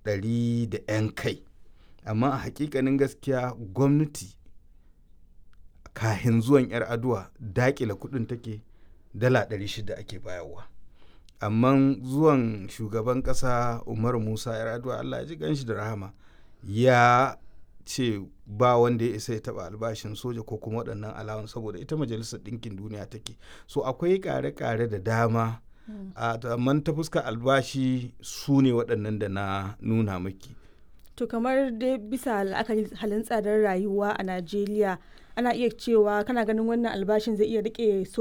ɗari da 'yan kai amma a hakikanin gaskiya gwamnati kahin zuwan 'yar aduwa dakila kudin take dala 600 ake bayarwa amma zuwan shugaban kasa umar musa 'yar aduwa allah ya ji ganshi da rahama ya ce ba wanda ya isa ya taba albashin soja ko kuma waɗannan alawan saboda ita majalisar ɗinkin duniya take so akwai ƙare-ƙare da dama amma ta fuska albashi su ne waɗannan da na nuna maki to kamar dai bisa la'akari halin tsadar rayuwa a najeriya ana iya cewa kana ganin wannan albashin zai iya rike